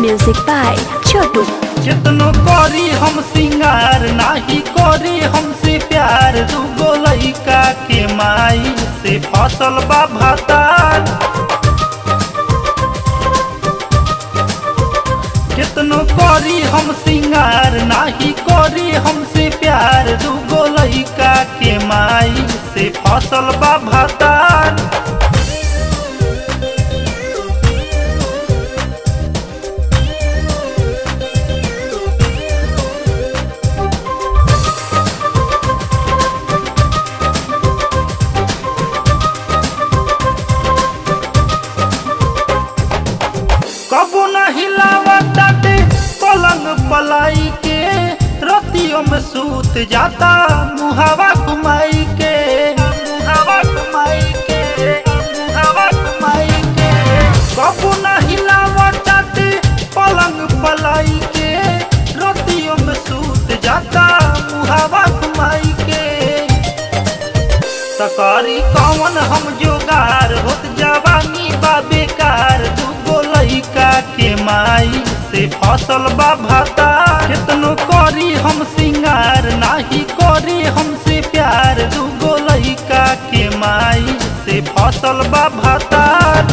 Music by Chotu. कितनो करी हम सिंगार नाही करी हमसे प्यार दूगो लइका के माई से फसल बा भातार कितनो करी हम सिंगार नाही करी हमसे प्यार दूगो लइका के माई से फसल बा भातार कबो न हिलावताटे पलंग पलाई के रतियों में सूत जाता मुहावा घुमाई के मुहावा घुमाई के मुहावा घुमाई के कबो न हिलावताटे पलंग पलाई के रतियों में सूत जाता मुहावा घुमाई के सकारी कौन हम जोगार होत जवानी बा बेकार दूगो लइका के माई से फसल बा भाता कितनो करी हम सिंगार नाही करी हमसे प्यार दूगो लइका के माई से फसल बा भातार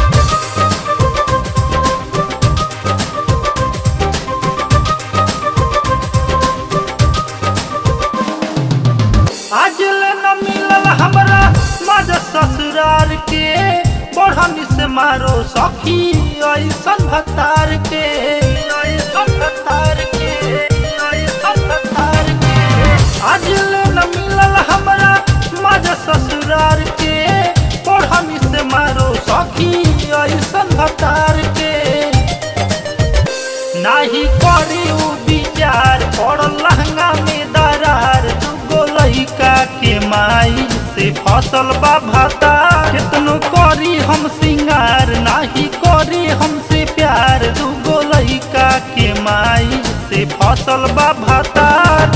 आज ले न मिलल हमरा मज ससुरार के बढ़नी से मारो सखी ऐसन भतार के ऐसन भतार के ऐसन भतार के आज ले न मिलल हमरा मज ससुरार के बढ़नी से मारो सखी ऐसन भतार के नाही करी उ विचार पड़ल लहंगा में दरार दूगो लइका के माई से फसल बा भाता कितनो करी हम सिंगार नाही करी हमसे प्यार दूगो लइका के माई से फसल बा भातार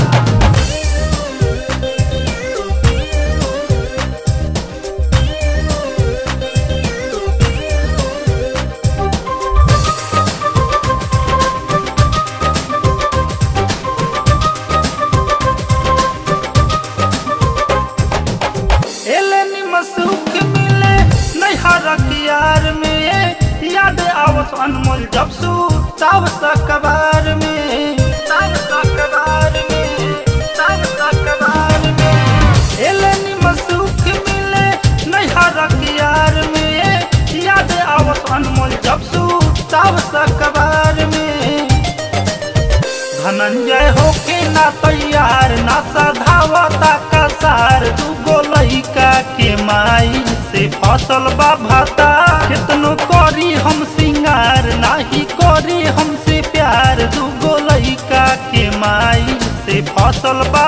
एले निम सुख मिले नैहर यार में याद आवस अनमोल जब सू ताव सकबार में ताव सकबार में ताव सकबार में एले निम सुख मिले नैहर यार में याद आवस अनमोल जब सू ताव सकबार में धनंजय होके ना तैयार ना सधावता कसार दूगो लइका के माई से फसल बा भाता कितनो करी हम सिंगार नाही करी हमसे प्यार दूगो लइका के माई से फसल बा